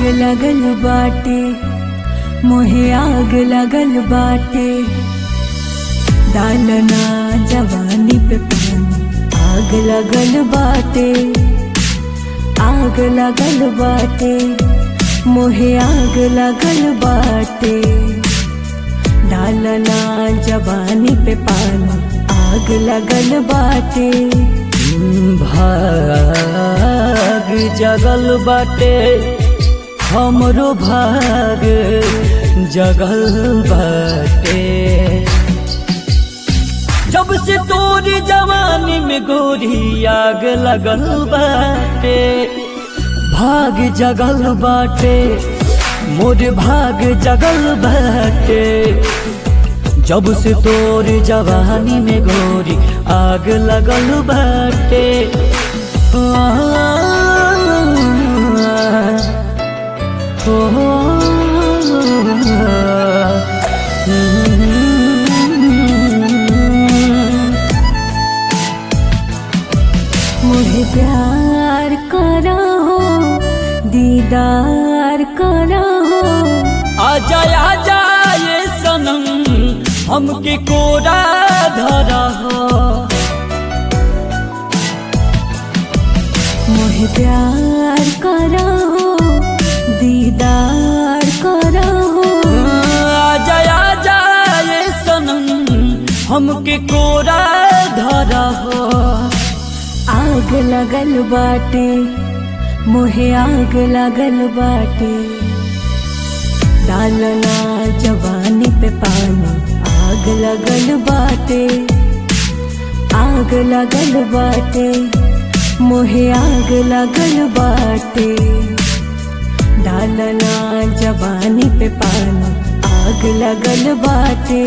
लगल बाटे मोहे आग लगल बाटे डालना जवानी पे पानी आग लगल बाटे आग लगल बाटे मोहे आग लगल बाटे डालना जवानी पे पानी आग लगल बाटे भाग जगल बाटे हमरो भाग जगल बाटे जब से तोरी जवानी में गोरी आग लगल बाटे भाग जगल बाटे मोर भाग जगल बाटे जब से तोर जवानी में गोरी आग लगल बाटे मुझे प्यार करो दीदार करो आजा आजा ये सनम हमके कोरा धरा हो मुझे प्यार करो दीदार करो आजा आजा ये सनम हमके कोरा धरा हो आग लगल बाटे मोहे आग लगल बाटे डालना जवानी पे पानी आग लगल बाटे आग लगल बाटे मोहे आग लगल बाटे डालना जवानी पे पानी आग लगल बाटे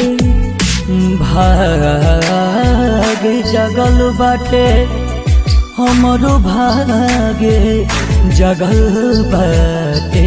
भाग जगल बाटे हमरो भागे जगल बाटे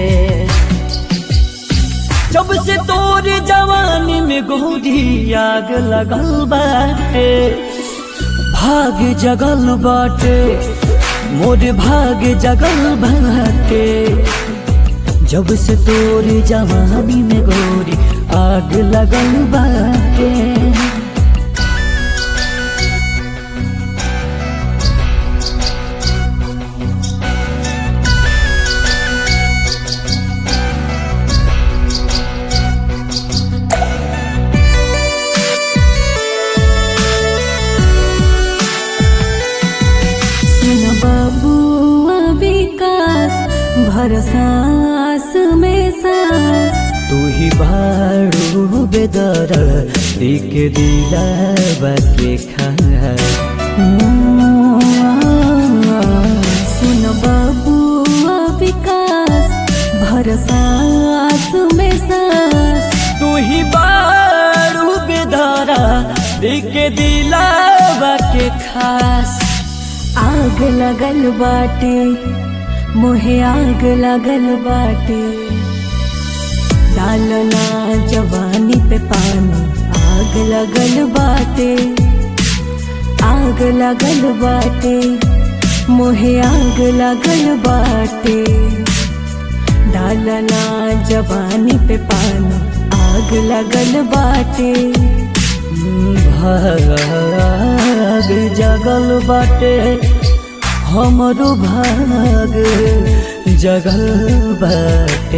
जब से तोर जवानी में गोरी आग लगल बाटे भाग जगल बाटे मोर भाग जगल बाटे जब से तोर जवानी में गोरी आग लगल बाटे सुन बबुआ विकास भरसास में सास तू ही बारू बेदर दिक दिला के खा सुन बबुआ विकास भरसास में सास तू ही बारू बेदरा दिक दिला के खास आग लगल बाटे मोहे आग लगल बाटे डालना जवानी पे पानी आग लगल बाटे आग लगल बाटे मोहे आग लगल बाटे डालना जवानी पे पानी आग लगल बाटे भाग जगल बाटे हमरो भाग जगल बाटे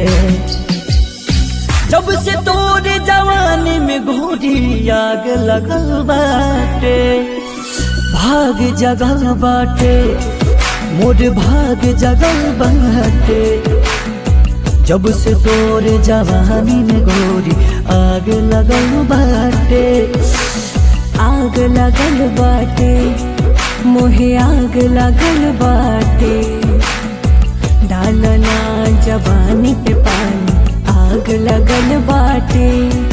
जब से तोर जवानी में गोरी आग लगल बाटे भाग जगल बाटे मोर भाग जगल बाटे जब से तोर जवानी में गोरी आग लगल बाटे आग लगल बाटे मोहे आग लगल बाटे डालना जवानी पे पानी आग लगल बाटे